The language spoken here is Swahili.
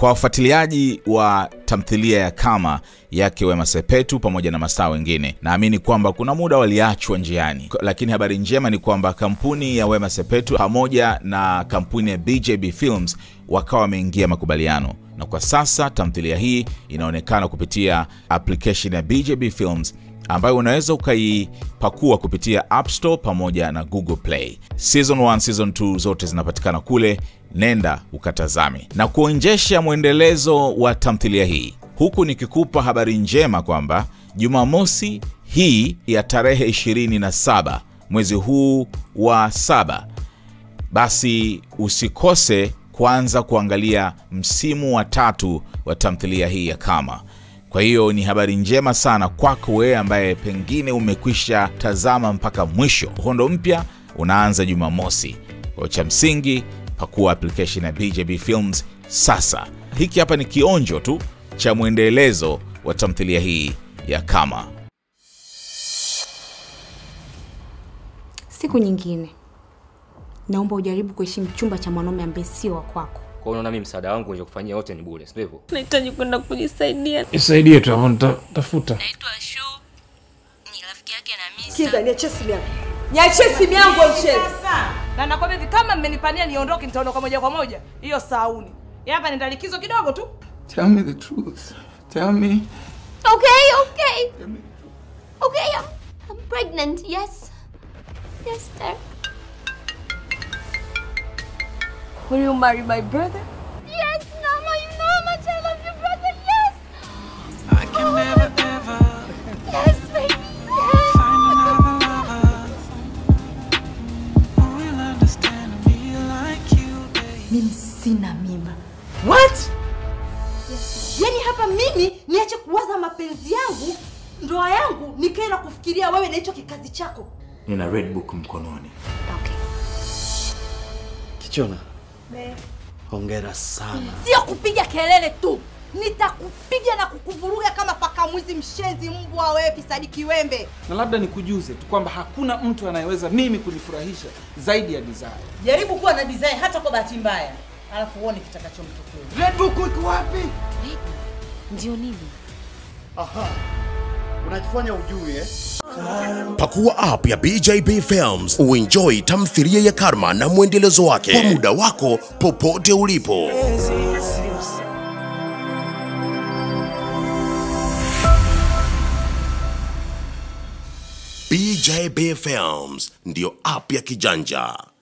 Kwa wafuatiliaji wa tamthilia ya Kama yake Wema Sepetu pamoja na mastaa wengine, naamini kwamba kuna muda waliachwa njiani, lakini habari njema ni kwamba kampuni ya Wema Sepetu pamoja na kampuni ya BJB Films wakawa wameingia makubaliano, na kwa sasa tamthilia hii inaonekana kupitia application ya BJB Films ambayo unaweza ukaipakua kupitia App Store pamoja na Google Play. Season 1, season 2 zote zinapatikana kule, nenda ukatazame. Na kuonjesha mwendelezo wa tamthilia hii, huku nikikupa habari njema kwamba Jumamosi hii ya tarehe 27 mwezi huu wa saba, basi usikose kuanza kuangalia msimu wa tatu wa tamthilia hii ya Kama. Kwa hiyo ni habari njema sana kwako wewe ambaye pengine umekwisha tazama mpaka mwisho. Uhondo mpya unaanza Jumamosi. Kwa cha msingi, pakua application ya BJB Films sasa. Hiki hapa ni kionjo tu cha mwendelezo wa tamthilia hii ya Kama. Siku nyingine naomba ujaribu kuheshimu chumba cha mwanaume ambaye sio wa kwako. Kwa hiyo unaona mimi msaada wangu wenye kufanyia wote ni bure, sio hivyo? Nahitaji kwenda kujisaidia. Nisaidie tu hapo nitafuta. Naitwa Shu, ni rafiki yake na Misa. Kiza, niachie simu yangu. Niachie simu yangu mchele. Na nakwambia hivi kama mmenipania niondoke nitaondoka moja kwa moja. Hiyo sauni. Hapa nenda likizo kidogo tu. Tell me the truth. Tell me. Okay, okay. Okay, I'm, I'm pregnant. Yes. Yes, sir. Will you marry my brother? Yes, Mama. You know how much I love your brother. Yes. I can never ever Yes, baby. Yes. find another lover who will understand me like you, babe. Mimi sina mimba. What? Yaani hapa mimi niache kuwaza mapenzi yangu, ndoa yangu, nikae na kufikiria wewe na hicho kikazi chako. nina red book mkononi Okay. Kichona, hongera sana. Sio kupiga kelele tu. Nitakupiga na kukuvuruga kama paka mwizi, mshenzi, mbwa wewe, fisadi kiwembe. Na labda nikujuze tu kwamba hakuna mtu anayeweza mimi kunifurahisha zaidi ya Desire. Jaribu kuwa na design hata kwa bahati mbaya, alafu uone kitakachomtokea. Red Book iko wapi? Ndio nini? Aha. Unajifanya ujui eh? Pakua app ya BJB Films uenjoy tamthilia ya Karma na mwendelezo wake kwa muda wako popote ulipo. BJB Films ndiyo app ya kijanja.